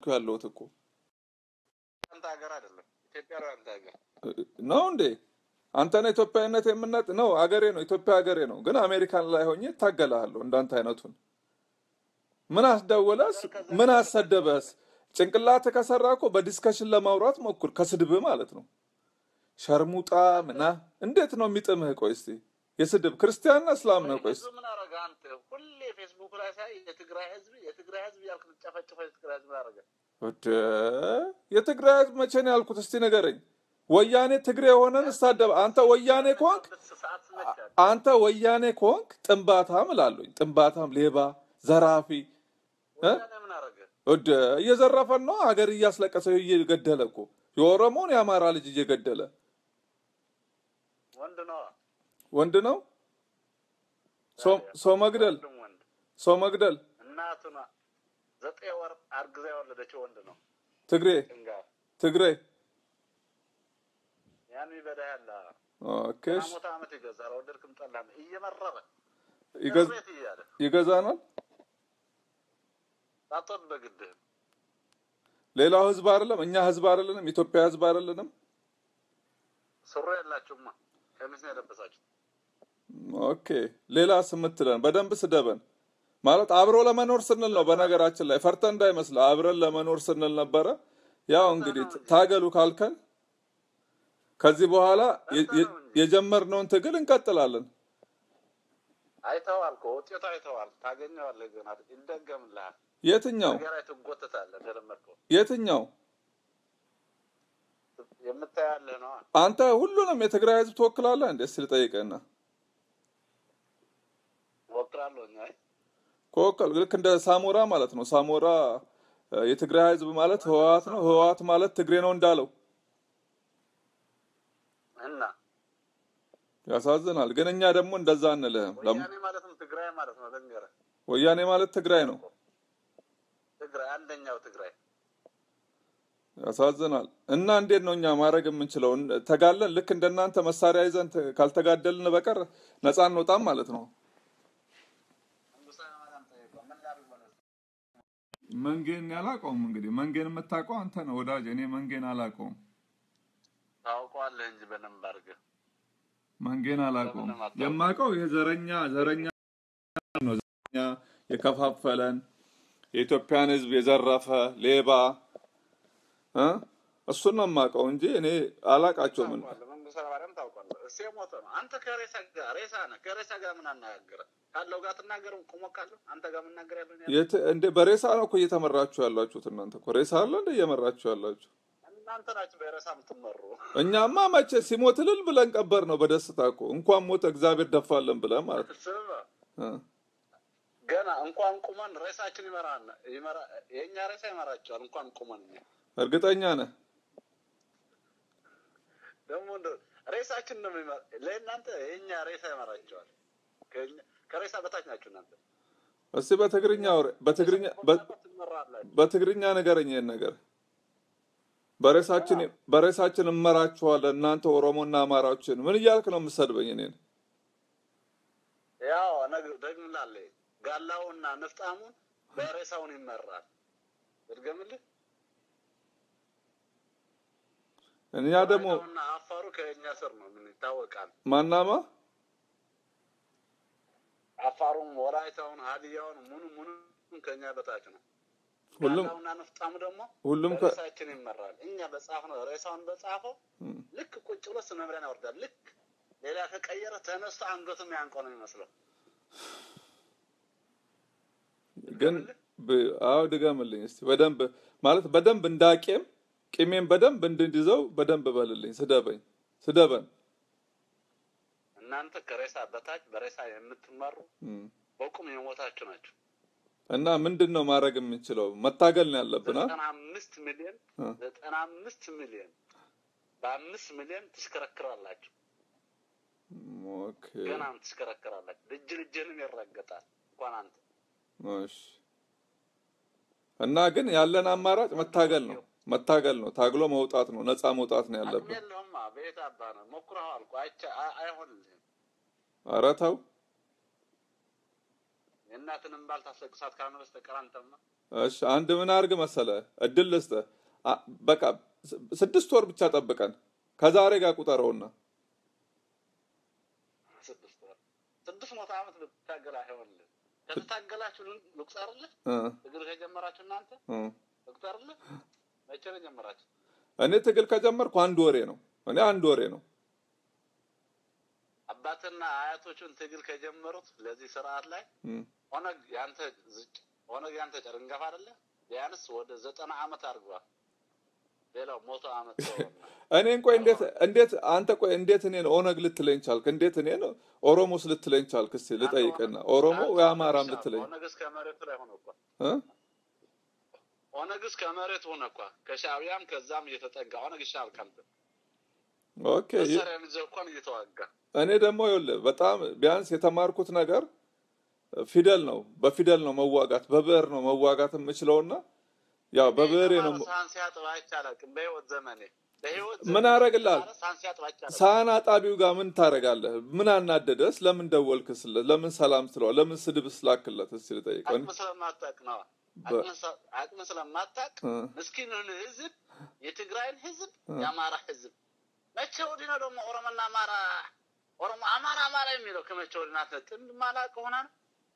ያለሁት እኮ አንተ ሀገር አይደለም ኢትዮጵያ ነው አንተ ሀገር ነው እንዴ? አንተን ኢትዮጵያዊነት የምናጥ ነው አገሬ ነው ኢትዮጵያ ሀገሬ ነው። ግን አሜሪካን ላይ ሆኜ እታገላለሁ እንዳንተ አይነቱን። ምን አስደወለስ? ምን አሰደበስ? ጭንቅላት ከሰራ እኮ በዲስከሽን ለማውራት ሞክር፣ ከስድብ ማለት ነው። ሸርሙጣ ምና እንዴት ነው የሚጥምህ? ቆይ እስቲ የስድብ ክርስቲያንና እስላም ነው። ቆይ እስቲ ህዝብ ምን አረገ አንተ ሁሌ ፌስቡክ ላይ ሳይ የትግራይ ህዝብ የትግራይ ህዝብ ያልክ ትጨፈጭፈው የትግራይ ህዝብ ምን አረገ ወደ የትግራይ ህዝብ መቼ ነው ያልኩት? እስቲ ንገረኝ። ወያኔ ትግሬ የሆነን እሳደብ። አንተ ወያኔ ከሆንክ ሰዓት ስመቻል አንተ ወያኔ ከሆንክ ጥንባታም እላለሁኝ። ጥንባታም፣ ሌባ፣ ዘራፊ እ? ወያኔ ምን አረገ ወደ እየዘረፈን ነው ሀገር እያስለቀሰ እየገደለ እኮ የኦሮሞን የአማራ ልጅ እየገደለ ወንድ ነዋ ወንድ ነው ሰው- ሰው መግደል ወንድም ወንድ ሰው መግደል እናቱን ዘጠኝ ወር አርግዛ የወለደችው ወንድ ነው ትግሬ ጭንጋር ትግሬ ያን የሚበዳ ያለ ኦኬ እሺ። ሞታ አመት ይገዛል ወደድክም ጠላም እየመረረ ይገዝ- ቤት እያለ ይገዛናል ሳትወድ በግድህ ሌላው ህዝብ አይደለም እኛ ህዝብ አይደለንም ኢትዮጵያ ህዝብ አይደለንም ሱሪ የላችሁማ ቀሚስ ነው የለበሳችሁ ኦኬ ሌላስ የምትለን በደንብ ስደበን ማለት አብሮ ለመኖር ስንል ነው በነገራችን ላይ ፈርተ እንዳይመስል አብረን ለመኖር ስንል ነበረ ያው እንግዲህ ታገሉ ካልከን ከዚህ በኋላ የ- የ- የጀመርነውን ትግል እንቀጥላለን አይተዋል እኮ ውጤቱ አይተዋል ታገኘዋለህ ገና ይደገምልሃል የትኛው ነገር ላይ ትጎተታለህ እንደለመድከው የትኛው የምታያለህ ነዋ አንተ ሁሉንም የትግራይ ህዝብ ትወክላለህ እንዴ እስኪ ልጠይቅህና እወክላለሁ እኛ ከወከል ልክ እንደ ሳሞራ ማለት ነው ሳሞራ እ፣ የትግራይ ህዝብ ማለት ህወሓት ነው ህወሓት ማለት ትግሬ ነው እንዳለው እና ያሳዝናል ግን እኛ ደግሞ እንደዛ አንልህም ለም- ወያኔ ማለትም ትግራይ ማለት ነው ልንገርህ ወያኔ ማለት ትግራይ ነው ትግራይ አንደኛው ትግራይ ያሳዝናል እና እንዴት ነው እኛ ማድረግ የምንችለው እን- ተጋለን ልክ እንደናንተ መሳሪያ ይዘን ተ- ካልተጋደልን በቀር ነፃ እንወጣም ማለት ነው መንግስቱ ኃይለማርያም ጠየቀው ምን ላድርግ በለው መንጌን ያላቀውም እንግዲህ መንጌን የምታውቀው አንተ ነው ወዳጅ እኔ መንጌን አላቀውም ታውቀዋለህ እንጂ በደንብ አድርገህ መንጌን አላቀውም ለምን አታውቅም? የማውቀው ይሄ ዘረኛ ዘረኛ ነው ዘረኛ የከፋፈለን የኢትዮጵያን ህዝብ የዘረፈ ሌባ እ እሱን ነው የማውቀው እንጂ እኔ አላቃቸውም ታውቀዋለህ መንግስቱ ኃይለማርያም ታውቀዋለህ እሱ የሞተ ነው አንተ ከሬሳ ጋር ሬሳ ነህ ከሬሳ ጋር ምን አነጋገረ ካለው ጋር ትናገር ቁሞ ካለው አንተ ጋር መናገር ያለው እኔ የት እንደ በሬሳ ነው እኮ እየተመራችሁ ያላችሁት እናንተ እኮ ሬሳ አለ እንደ እየመራችሁ ያላችሁ እናንተ ናችሁ በሬሳ የምትመሩ እኛማ መቼ ሲሞት እልል ብለን ቀበር ነው በደስታ እኮ እንኳን ሞተ እግዚአብሔር ደፋለን ብለን ማለት ነው ስማ እ። ገና እንኳን ቁመን ሬሳችን ይመራል ይመራ የእኛ ሬሳ ይመራቸዋል እንኳን ቁመን እኛ እርግጠኛ ነህ ደግሞ እንደው ሬሳችን ነው የሚመራ ለእናንተ የእኛ ሬሳ ይመራቸዋል ከእኛ- ከሬሳ በታች ናችሁ እናንተ እስቲ በትግርኛ አውሪ- በትግርኛ በ- ትመራላችሁ በትግርኛ ንገረኝ ይሄን ነገር በሬሳችን በሬሳችን እመራችኋለን እናንተ ኦሮሞና አማራዎችን ምን እያልክ ነው የምሰድበኝ እኔን ያው ነግ- ደግምላለህ ጋላውና ንፍጣሙን በሬሳውን ይመራል እድገምልህ እኛ ደግሞ ወላይታውና አፋሩ ከእኛ ስር ነው ምን ይታወቃል ማናማ አፋሩም ወላይታውን ሀዲያውን ሙኑ ሙኑ ከእኛ በታች ነው ሁሉም ጋላውና ንፍጣሙ ደግሞ ሁሉም ከ በሬሳችን ይመራል እኛ በጻፍ ነው ሬሳውን በጻፈው እም። ልክ ቁጭ ብሎ ስነምሪያን ያወርዳል ልክ ሌላ ከቀየረ ተነስቶ አንገቱም ያንቀው ነው የሚመስለው ግን ብ- አዎ ድገምልኝ እስቲ በደንብ ማለት በደንብ እንዳቄም ቂሜን በደንብ እንድንይዘው በደንብ በልልኝ ስደበኝ ስደበን እናንተ ከሬሳ በታች በሬሳ የምትመሩ እም። በቁም የሞታችሁ ናቸው እና ምንድን ነው ማድረግ የምንችለው መታገል ነው ያለብን አ? ዘጠና አምስት ሚሊዮን እ። ዘጠና አምስት ሚሊዮን በአምስት ሚሊዮን ትሽከረክራላችሁ ኦኬ ገናም ትሽከረክራላችሁ ልጅ ልጅንም ይረገጣል እንኳን አንተ እሺ እና ግን ያለን አማራጭ መታገል ነው መታገል ነው ታግሎ መውጣት ነው ነፃ መውጣት ነው አቅም ያለብን የለውማ በየት አባ ነው ሞክረኸዋል እኮ አይቻ አይ- አይሆንልህም ኧረ ተው የእናትንም ባል ታስለቅሳት ካልሆነ በስተቀር አንተማ እሺ አንድ ምን አድርግ መሰለ እድል ልስጥህ። አ- በቃ ስ- ስድስት ወር ብቻ ጠብቀን ከዛሬ ጋር ቁጠረውና ስድስት ወር ስድስት መቶ ዓመት ብትታገል አይሆንልህ። ከተታገላችሁ ልን- ልቁጠርልህ? እ፣ ትግል ከጀመራችሁ እናንተ እ። ልቁጠርልህ? መቼ ነው የጀመራችሁ? እኔ ትግል ከጀመርኩ አንድ ወሬ ነው። እኔ አንድ ወሬ ነው። አባትና አያቶቹን ትግል ከጀመሩት ለዚህ ስርዓት ላይ እ። ኦነግ ያንተ ዝጭ ኦነግ ያንተ ጨርንገፍ አይደለ? ቢያንስ ወደ ዘጠና ዓመት አድርገዋል። ሌላው ሞቶ ዓመት ተወና እኔን ቆይ እንዴት እንዴት አንተ ቆይ እንዴት እኔን ኦነግ ልትለኝ ቻልክ? እንዴት እኔን ኦሮሞስ ልትለኝ ቻልክ? እስኪ ልጠይቅና ኦሮሞ ወይ አማራም ልትለኝ ኦነግ እስከ መሬቱ ላይ ሆነ እኮ እ? ኦነግ እስከ መሬት ሆነ እኮ ከሻዕቢያም ከዛም እየተጠጋ ኦነግ ይሻል ካንተ ኦኬ መሳሪያ ይዘህ እንኳን እየተዋጋ እኔ ደግሞ ይኸውልህ በጣም ቢያንስ የተማርኩት ነገር ፊደል ነው። በፊደል ነው መዋጋት፣ በብዕር ነው መዋጋት የምችለውና ያው በብዕሬ ነው ሳህን ሲያጥብ አይቻላቅም በህይወት ዘመኔ በህይወት ምን አደርግልሃል? ሳህን ሲያጥብ አይቻላቅም ሳህን አጣቢው ጋር ምን ታደርጋለህ? ምን አናደደስ? ለምን ደወልክስለት? ለምን ሰላም ስለዋል? ለምን ስድብ ስላክለት? እስኪ ልጠይቀው። አቅም ስለማታቅ ነው በ- አቅም ስለማታቅ እ፣ ምስኪኑን ህዝብ የትግራይን ህዝብ እ። የአማራ ህዝብ መቼ ወዲህ ነው ደግሞ ኦሮሞና አማራ ኦሮሞ አማራ አማራ የሚለው ከመቼ ወዲህ ናት ጥንድ ማላቅ ሆና ነው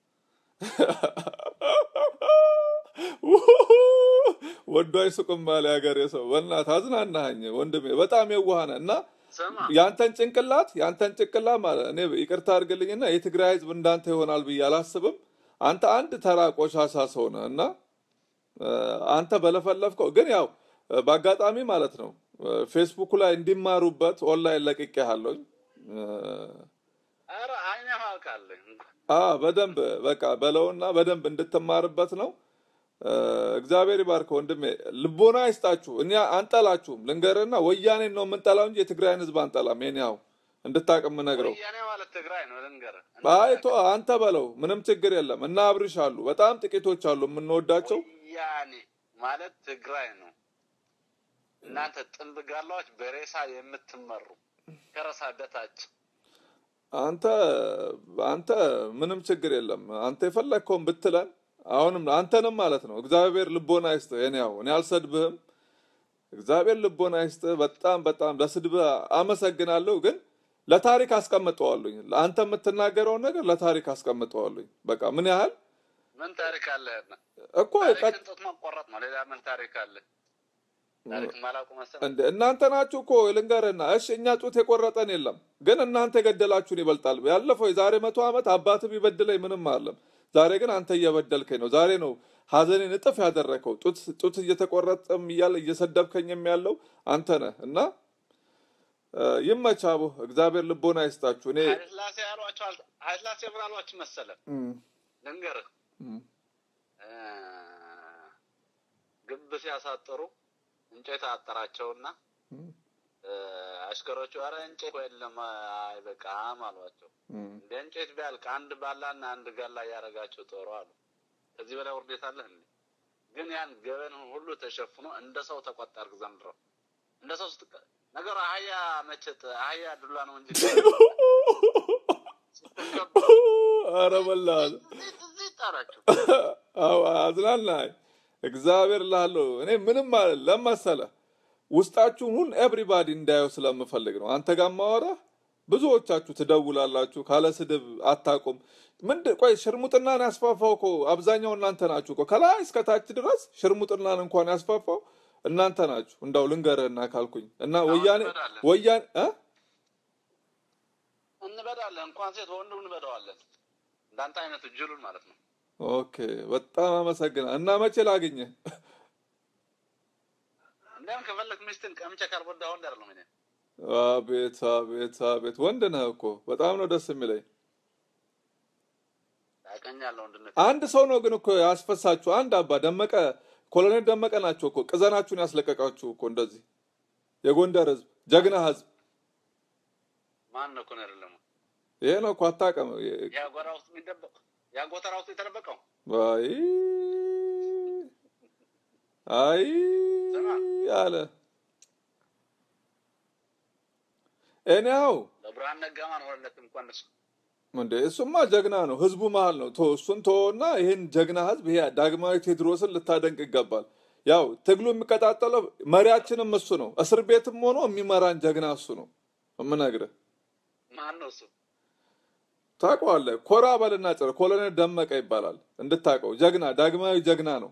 ወዶ አይሱቅም ባለ ሀገሬ ሰው በእናትህ አዝናናኸኝ ወንድሜ፣ በጣም የዋህ ነህ እና ስማ ያንተን ጭንቅላት ያንተን ጭንቅላት ማለት እኔ ይቅርታ አድርግልኝና የትግራይ ህዝብ እንዳንተ ይሆናል ብዬ አላስብም። አንተ አንድ ተራ ቆሻሻ ሰው ነህ እና እ፣ አንተ በለፈለፍከው ግን ያው እ፣ በአጋጣሚ ማለት ነው እ፣ ፌስቡክ ላይ እንዲማሩበት ኦንላይን ለቅቄሃለሁኝ። እ፣ ኧረ አይኔ ማውቃለኝ አ በደንብ በቃ በለውና በደንብ እንድትማርበት ነው። እ፣ እግዚአብሔር ይባርክ ወንድሜ፣ ልቦና አይስጣችሁ። እኛ አንጠላችሁም፣ ልንገርና ወያኔን ነው የምንጠላው እንጂ የትግራይን ህዝብ አንጠላም። የኔ ያው እንድታቅ የምነግረው ወያኔ ማለት ትግራይ ነው ልንገርህ አይቶ አንተ በለው ምንም ችግር የለም። እና አብርሽ አሉ፣ በጣም ጥቂቶች አሉ የምንወዳቸው። ወያኔ ማለት ትግራይ ነው እናንተ ጥንብ ጋላዎች በሬሳ የምትመሩ ከረሳ በታች አንተ አንተ ምንም ችግር የለም። አንተ የፈለግከውን ብትለን አሁንም አንተንም ማለት ነው እግዚአብሔር ልቦና ይስጥህ። እኔ ያው እኔ አልሰድብህም። እግዚአብሔር ልቦና ይስጥህ። በጣም በጣም ለስድብህ አመሰግናለሁ፣ ግን ለታሪክ አስቀምጠዋለኝ። አንተ የምትናገረውን ነገር ለታሪክ አስቀምጠዋለኝ። በቃ ምን ያህል ምን ታሪክ አለህና እኮ ታሪክን ጡት መቆረጥ ነው ሌላ ምን ታሪክ አለ ታሪክ ማላውቁ መሰለህ እንደ እናንተ ናችሁ እኮ ልንገርህና፣ እሺ እኛ ጡት የቆረጠን የለም፣ ግን እናንተ የገደላችሁን ይበልጣል። ያለፈው የዛሬ መቶ ዓመት አባትህ ቢበድለኝ ምንም አለም። ዛሬ ግን አንተ እየበደልከኝ ነው። ዛሬ ነው ሀዘኔን እጥፍ ያደረከው። ጡት ጡት እየተቆረጠም እያለ እየሰደብከኝም ያለው አንተ ነህ እና እ፣ ይመች አቦ፣ እግዚአብሔር ልቦና ይስጣችሁ። እኔ ኃይለሥላሴ ያሏቸው አል- ኃይለሥላሴ ምን አሏችሁ መሰለህ እም፣ ልንገርህ እም፣ እ፣ ግብ ሲያሳጥሩ እንጨት አጠራቸውና እም፣ እ፣ አሽከሮቹ ኧረ እንጨት እኮ የለም አይበቃም አሏቸው እም። እንደ እንጨት ቢያልቅ አንድ ባላና አንድ ጋላ እያደረጋቸው ጦሩ አሉ ከዚህ በላይ ውርደት አለ እንዴ ግን ያን ገበን ሁሉ ተሸፍኖ እንደ ሰው ተቆጠርክ ዘንድሮ እንደ ሰው ስትቀ ነገሩ አህያ መቸት አህያ ዱላ ነው እንጂ ስትከበር ኧረ በላህ እዚህ እዚህ ጣራቸው አዎ አዝናናኝ። እግዚአብሔር ላለው እኔ ምንም ማለት ለመሰለ ውስጣችሁን ሁን ኤቭሪባዲ እንዳየው ስለምፈልግ ነው። አንተ ጋር ማወራ ብዙዎቻችሁ ትደውላላችሁ፣ ካለ ስድብ አታቁም። ምንድን ቆይ ሽርሙጥናን ያስፋፋው እኮ አብዛኛው እናንተ ናችሁ እኮ ከላይ እስከ ታች ድረስ ሽርሙጥናን እንኳን ያስፋፋው እናንተ ናችሁ። እንዳው ልንገርህና ካልኩኝ እና ወያኔ እንበዳለን። ወያኔ እ? እንበዳለን እንኳን ሴት ወንዱ እንበዳዋለን እንዳንተ አይነቱ ጅሉን ማለት ነው ኦኬ በጣም አመሰግና እና መቼ ላግኝህ? እንዲያም ከፈለክ ሚስትን ቀምቼ ካልጎዳ ወንድ አይደለም እኔ አቤት አቤት አቤት ወንድ ነህ እኮ በጣም ነው ደስ የሚለኝ። ያቀኛለሁ ወንድነት አንድ ሰው ነው ግን እኮ ያስፈሳችሁ። አንድ አባ ደመቀ ኮሎኔል ደመቀ ናቸው እኮ ቅዘናችሁን ያስለቀቃችሁ እኮ እንደዚህ የጎንደር ህዝብ ጀግና ህዝብ ማን ነው እኮ ነው አይደለም ይሄ ነው እኮ አታውቅም። ያ ጎራ ውስጥ የሚደበቅ ያ ጎተራ ውስጥ የተደበቀው አይ አይ አለ እኔው ለብርሃን ነጋማን ሆነለት እንኳን እሱ እንዴ እሱማ ጀግና ነው። ህዝቡ መሀል ነው። ቶ እሱን ተወና ይህን ጀግና ህዝብ ይሄ ዳግማዊ ቴዎድሮስን ልታደንቅ ይገባል። ያው ትግሉ የሚቀጣጠለው መሪያችንም እሱ ነው። እስር ቤትም ሆኖ የሚመራን ጀግና እሱ ነው የምነግርህ። ማን ነው እሱ? ታውቀዋለህ። ኮራ በልና ጭር ኮሎኔል ደመቀ ይባላል። እንድታውቀው ጀግና ዳግማዊ ጀግና ነው።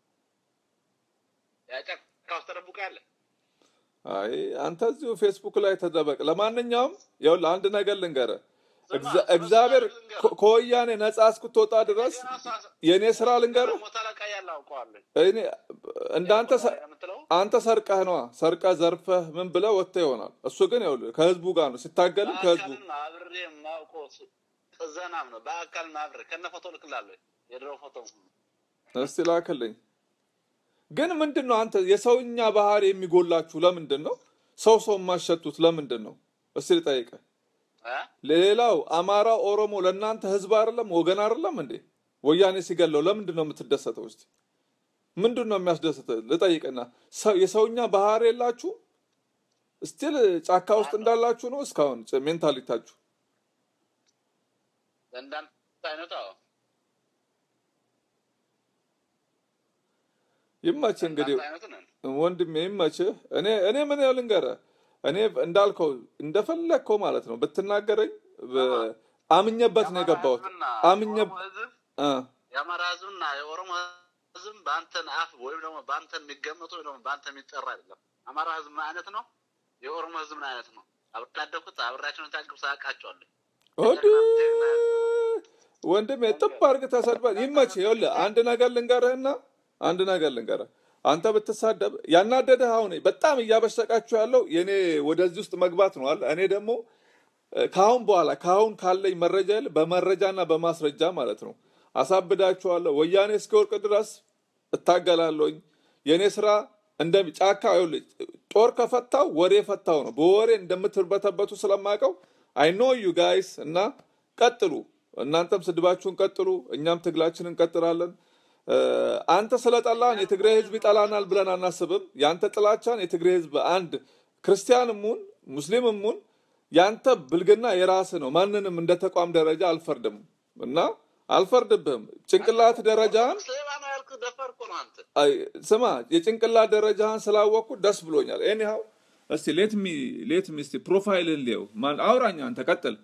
ያ ጫካ ውስጥ ተደብቆ ያለ አይ አንተ እዚሁ ፌስቡክ ላይ ተደበቅ። ለማንኛውም ይኸውልህ አንድ ነገር ልንገርህ፣ እግዚ- እግዚአብሔር ከ- ከወያኔ ነጻ እስክትወጣ ድረስ የእኔ ስራ ልንገርህ፣ ሞታ ላይ ያለ አውቀዋለሁ እኔ እንዳንተ ሰ- የምትለው አንተ ሰርቀህ ነዋ ሰርቀህ ዘርፈህ ምን ብለህ ወጥተህ ይሆናል። እሱ ግን ይኸውልህ ከህዝቡ ጋር ነው ሲታገልም ከህዝቡ በአካልም አብሬ የማውቀው እሱ ቅዘናም ነው። በአካልም አብሬ ከነ ፎቶ ልክላለሁ። የድሮ ፎቶ እስቲ ላክልኝ። ግን ምንድን ነው አንተ የሰውኛ ባህሪ የሚጎላችሁ ለምንድን ነው? ሰው ሰው የማሸቱት ለምንድን ነው? እስቲ ልጠይቅህ። እ? ሌላው አማራ፣ ኦሮሞ ለእናንተ ህዝብ አይደለም ወገን አይደለም እንዴ? ወያኔ ሲገለው ለምንድን ነው የምትደሰተው? እስቲ ምንድን ነው የሚያስደስትህ? ልጠይቅና ሰው የሰውኛ ባህሪ የላችሁ? ስቲል ጫካ ውስጥ እንዳላችሁ ነው እስካሁን ጭ- ሜንታሊታችሁ። እንዳንተ አይነቱ አዎ፣ ይመችህ እንግዲህ እንዳንተ አይነቱ ነን። ወንድሜ ይመችህ። እኔ እኔ ምን ያህል ልንገርህ፣ እኔ እንዳልከው እንደፈለግከው ማለት ነው ብትናገረኝ በ- አምኜበት ነው የገባሁት። ህዝብና አምኜ የኦሮሞ ህዝብ አ፣ የአማራ ህዝብና የኦሮሞ ህዝብ በአንተን አፍ ወይም ደግሞ በአንተ የሚገመቱ ወይም ደግሞ በአንተ የሚጠራ አይደለም። አማራ ህዝብ ምን አይነት ነው? የኦሮሞ ህዝብ ምን አይነት ነው? አብሬ ያደግኩት አብሬያቸውን ታቅብ ሳያውቃቸዋለሁ። ወድ ወንድሜ ጥብ አድርገህ ተሰድበህ ይመችህ። ይኸውልህ አንድ ነገር ልንገርህና አንድ ነገር ልንገርህ። አንተ ብትሳደብ ያናደደህ አሁን በጣም እያበሸቃችሁ ያለው የኔ ወደዚህ ውስጥ መግባት ነው አለ። እኔ ደግሞ እ፣ ከአሁን በኋላ ከአሁን ካለኝ መረጃ ይልቅ በመረጃና በማስረጃ ማለት ነው አሳብዳችኋለሁ። ወያኔ እስኪወርቅ ድረስ እታገላለሁኝ። የእኔ ስራ እንደ ጫካ ይኸውልህ፣ ጦር ከፈታው ወሬ ፈታው ነው። በወሬ እንደምትርበተበቱ ስለማውቀው አይ ኖ ዩ ጋይስ እና ቀጥሉ። እናንተም ስድባችሁን ቀጥሉ፣ እኛም ትግላችንን እንቀጥላለን። እ፣ አንተ ስለጠላን የትግራይ ህዝብ ይጠላናል ብለን አናስብም። የአንተ ጥላቻን የትግራይ ህዝብ አንድ ክርስቲያንም ሁን ሙስሊምም ሁን ያንተ ብልግና የራስህ ነው። ማንንም እንደ ተቋም ደረጃ አልፈርድም እና አልፈርድብህም። ጭንቅላት ደረጃህን ሌባ ነው ያልኩህ ደፋር እኮ ነው አንተ። አይ፣ ስማ የጭንቅላት ደረጃህን ስላወቅኩ ደስ ብሎኛል። ኤኒሃው እስቲ ሌት ሚ ሌት ሚ እስቲ ፕሮፋይልን ሊየው ማን አውራኛ አንተ ቀጥል።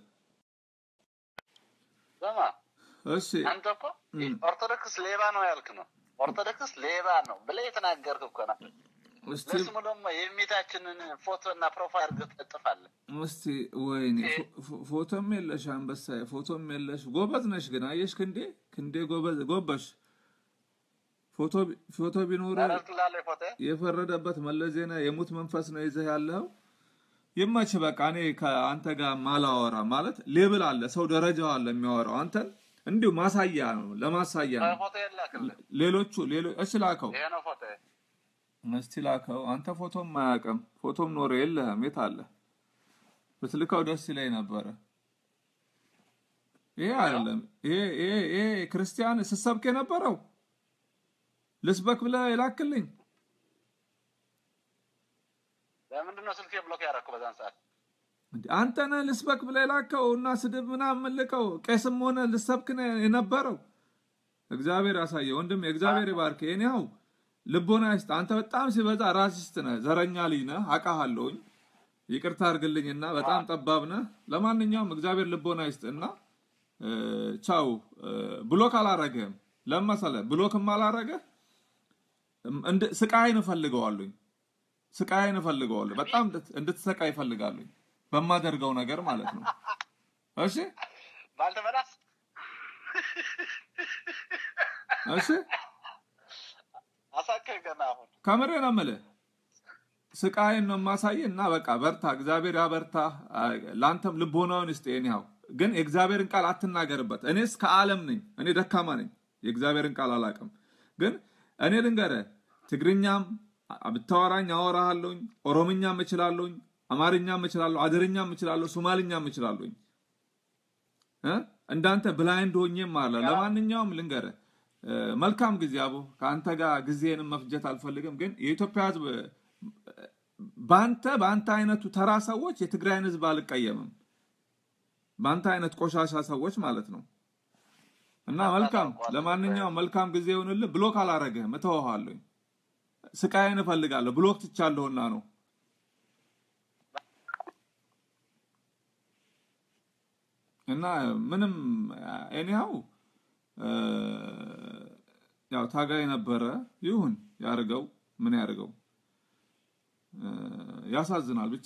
ስማ እሺ አንተ እኮ ኦርቶዶክስ ሌባ ነው ያልክ ነው። ኦርቶዶክስ ሌባ ነው ብለህ የተናገርክ እኮ ነው። እስቲ ለስሙ ደግሞ የሚታችንን ፎቶ እና ፕሮፋይል አድርገህ ትለጥፋለህ። እስቲ ወይኔ ፎ- ፎ- ፎቶም የለሽ አንበሳዬ፣ ፎቶም የለሽ። ጎበዝ ነሽ ግን አየሽ፣ ክንዴ ክንዴ ጎበዝ ጎበሽ። ፎቶ ቢ- ፎቶ ቢኖር ታደርግላለህ ፎቶ የፈረደበት መለስ ዜና የሙት መንፈስ ነው ይዘህ ያለው። ይመች በቃ እኔ ከአንተ ጋር ማላወራ ማለት ሌብል አለ፣ ሰው ደረጃው አለ የሚያወራው። አንተን እንዲሁ ማሳያ ነው ለማሳያ ነው። ፎቶ የላክልህ። ሌሎቹ ሌሎ እሺ ላከው ይሄ ነው ፎቶ እስቲ ላከው። አንተ ፎቶም አያውቅም። ፎቶም ኖረ የለህም። የት አለ? ብትልከው ደስ ይለኝ ነበረ። ይሄ አይደለም። ይሄ ይሄ ይሄ ክርስቲያን ስትሰብክ የነበረው ልስበክ ብለህ የላክልኝ ለምንድን ነው ስልክ ብሎክ ያደረኩ በዛን ሰዓት? እንዴ፣ አንተ ነህ ልስበክ ብለህ የላከው እና ስድብ ምናምን ልከው ቄስም ሆነ ልሰብክ ነው የነበረው። እግዚአብሔር ያሳየ ወንድም፣ እግዚአብሔር ይባርክ። እኔው ልቦና ይስጥ። አንተ በጣም ሲበዛ ራሲስት ነህ፣ ዘረኛ ልጅ ነህ፣ አውቃለሁኝ። ይቅርታ አድርግልኝና በጣም ጠባብ ነህ። ለማንኛውም እግዚአብሔር ልቦና ይስጥ እና እ፣ ቻው። እ፣ ብሎክ አላረገህም። ለምን መሰለህ? ብሎክም አላረገህ እንድ- ስቃይን እፈልገዋለሁኝ። ስቃይን እፈልገዋለሁ። በጣም እንድት- እንድትሰቃይ እፈልጋለሁኝ በማደርገው ነገር ማለት ነው። እሺ ባልተበላስ እሺ አሳከህ ገና አሁን ከምሬ ነው የምልህ። ስቃይን ነው የማሳይህ እና በቃ በርታ፣ እግዚአብሔር ያበርታ። ለአንተም ልቦናውን ይስጥ። ኒያው ግን የእግዚአብሔርን ቃል አትናገርበት። እኔስ ከዓለም ነኝ፣ እኔ ደካማ ነኝ፣ የእግዚአብሔርን ቃል አላውቅም። ግን እኔ ልንገርህ፣ ትግርኛም ብታወራኝ አወራሃለሁኝ፣ ኦሮምኛም እችላለሁኝ፣ አማርኛም እችላለሁ፣ አደርኛም እችላለሁ፣ ሶማልኛም እችላለሁኝ። እ? እንዳንተ ብላይንድ ሆኜም አለ። ለማንኛውም ልንገርህ እ፣ መልካም ጊዜ አቦ። ከአንተ ጋር ጊዜንም መፍጀት አልፈልግም። ግን የኢትዮጵያ ሕዝብ እ፣ በአንተ በአንተ አይነቱ ተራ ሰዎች የትግራይን ሕዝብ አልቀየምም። በአንተ አይነት ቆሻሻ ሰዎች ማለት ነው። እና መልካም ለማንኛውም መልካም ጊዜ ይሁንልህ። ብሎክ አላረግህም፣ እተወሃለሁ። ስቃይን እፈልጋለሁ። ብሎክ ትቻለሁና ነው። እና ምንም ኤኒሃው ያው ታጋይ ነበረ። ይሁን ያርገው፣ ምን ያርገው። ያሳዝናል ብቻ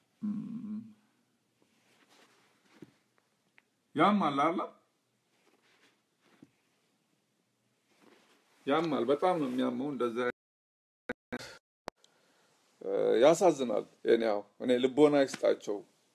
ያማል አለ ያማል። በጣም ነው የሚያመው። እንደዛ ያሳዝናል። እኔው እኔ ልቦና ይስጣቸው።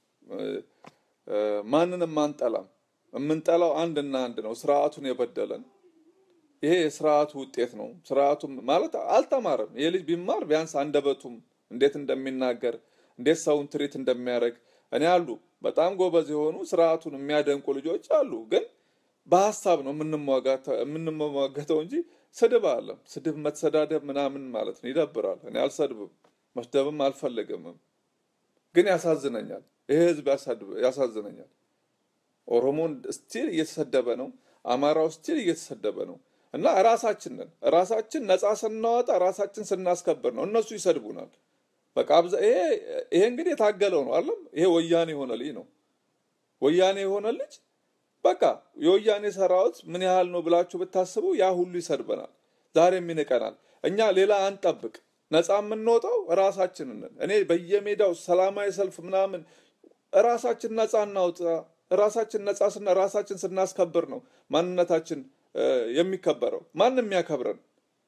ማንንም አንጠላም። የምንጠላው አንድና አንድ ነው፣ ስርዓቱን የበደለን። ይሄ የስርዓቱ ውጤት ነው። ስርዓቱ ማለት አልተማረም። ይሄ ልጅ ቢማር ቢያንስ አንደበቱም እንዴት እንደሚናገር እንዴት ሰውን ትሪት እንደሚያደርግ እኔ አሉ በጣም ጎበዝ የሆኑ ስርዓቱን የሚያደንቁ ልጆች አሉ። ግን በሀሳብ ነው የምንሟገተው እንጂ ስድብ አለም ስድብ መተሰዳደብ ምናምን ማለት ነው ይደብራል። እኔ አልሰድብም፣ መስደብም አልፈለግምም። ግን ያሳዝነኛል። ይሄ ህዝብ ያሳዝነኛል። ኦሮሞን ስቲል እየተሰደበ ነው። አማራው ስቲል እየተሰደበ ነው። እና ራሳችንን ራሳችን ነፃ ስናወጣ ራሳችን ስናስከብር ነው እነሱ ይሰድቡናል። በቃ ይሄ ይሄ እንግዲህ የታገለው ነው አለም ይሄ ወያኔ የሆነ ልጅ ነው። ወያኔ የሆነ ልጅ በቃ የወያኔ ሰራዊት ምን ያህል ነው ብላችሁ ብታስቡ ያ ሁሉ ይሰድበናል። ዛሬም ይንቀናል። እኛ ሌላ አንጠብቅ። ነፃ የምንወጣው ራሳችንን እኔ በየሜዳው ሰላማዊ ሰልፍ ምናምን ራሳችን ነፃ እናውጣ። ራሳችን ነፃ ስና ራሳችን ስናስከብር ነው ማንነታችን የሚከበረው። ማንም የሚያከብረን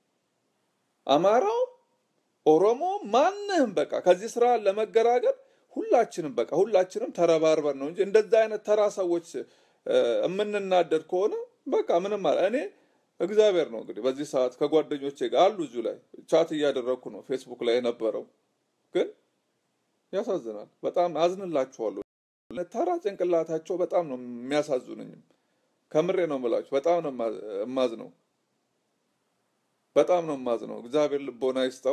አማራው ኦሮሞ ማንህም በቃ ከዚህ ስራ ለመገራገር ሁላችንም በቃ ሁላችንም ተረባርበን ነው እንጂ እንደዛ አይነት ተራ ሰዎች የምንናደድ ከሆነ በቃ ምንም አለ እኔ እግዚአብሔር ነው እንግዲህ በዚህ ሰዓት ከጓደኞቼ ጋር አሉ እዚሁ ላይ ቻት እያደረግኩ ነው ፌስቡክ ላይ የነበረው ግን ያሳዝናል። በጣም አዝንላችኋለሁ። ተራ ጭንቅላታቸው በጣም ነው የሚያሳዝኑኝም። ከምሬ ነው የምላችሁ። በጣም ነው የማዝነው። በጣም ነው የማዝነው። እግዚአብሔር ልቦና ይስጠው።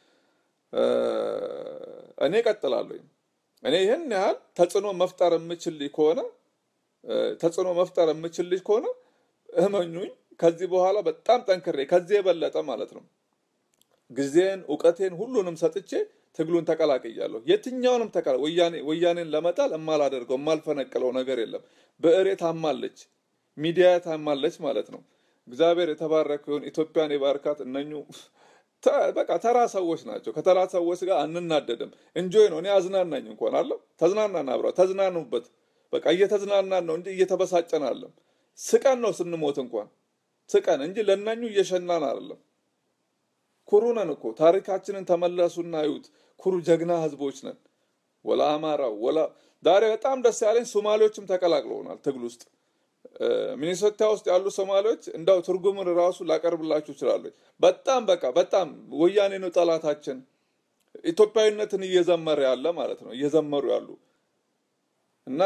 እኔ እቀጥላለሁ። እኔ ይህን ያህል ተጽዕኖ መፍጠር የምችል ከሆነ ተጽዕኖ መፍጠር የምችል ልጅ ከሆነ እመኙኝ፣ ከዚህ በኋላ በጣም ጠንክሬ ከዚህ የበለጠ ማለት ነው ጊዜን፣ እውቀቴን ሁሉንም ሰጥቼ ትግሉን ተቀላቅያለሁ። የትኛውንም ተቀላ ወያኔን ለመጣል የማላደርገው የማልፈነቅለው ነገር የለም። ብዕሬ ታማለች፣ ሚዲያ ታማለች ማለት ነው። እግዚአብሔር የተባረከ ይሁን። ኢትዮጵያን የባርካት። እነኙ በቃ ተራ ሰዎች ናቸው። ከተራ ሰዎች ጋር አንናደድም። እንጆይ ነው። እኔ አዝናናኝ እንኳን አለ ተዝናናን፣ አብረ ተዝናኑበት። በቃ እየተዝናናን ነው እንጂ እየተበሳጨን አለም። ስቀን ነው ስንሞት እንኳን ስቀን እንጂ ለእነኙ እየሸናን አይደለም። ኩሩ ነን እኮ ታሪካችንን ተመለሱና እዩት። ኩሩ ጀግና ህዝቦች ነን። ወላ አማራው ወላ ዛሬ በጣም ደስ ያለኝ ሶማሌዎችም ተቀላቅለውናል ትግል ውስጥ ሚኒሶታ ውስጥ ያሉ ሶማሌዎች እንዳው ትርጉምን ራሱ ላቀርብላችሁ እችላለሁ። በጣም በቃ በጣም ወያኔ ነው ጠላታችን፣ ኢትዮጵያዊነትን እየዘመረ ያለ ማለት ነው እየዘመሩ ያሉ እና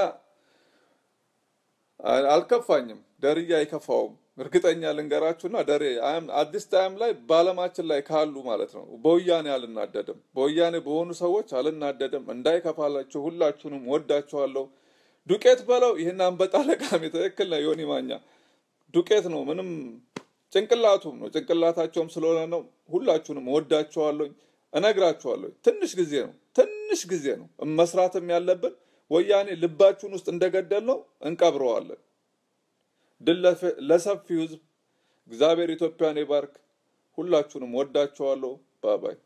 አልከፋኝም። ደርዬ አይከፋውም። እርግጠኛ ልንገራችሁና ደሬ አዲስ ታይም ላይ በአለማችን ላይ ካሉ ማለት ነው በወያኔ አልናደድም። በወያኔ በሆኑ ሰዎች አልናደድም። እንዳይከፋላችሁ ሁላችሁንም ወዳችኋለሁ። ዱቄት በለው ይህን አንበጣ ለቃሚ ትክክል ነው። ዮኒ ማኛ ዱቄት ነው። ምንም ጭንቅላቱም ነው ጭንቅላታቸውም ስለሆነ ነው። ሁላችሁንም ወዳችኋለሁ። እነግራችኋለሁ። ትንሽ ጊዜ ነው ትንሽ ጊዜ ነው መስራትም ያለብን። ወያኔ ልባችሁን ውስጥ እንደገደል ነው እንቀብረዋለን። ድል ለሰፊው ህዝብ። እግዚአብሔር ኢትዮጵያን ይባርክ። ሁላችሁንም ወዳችኋለሁ። ባባይ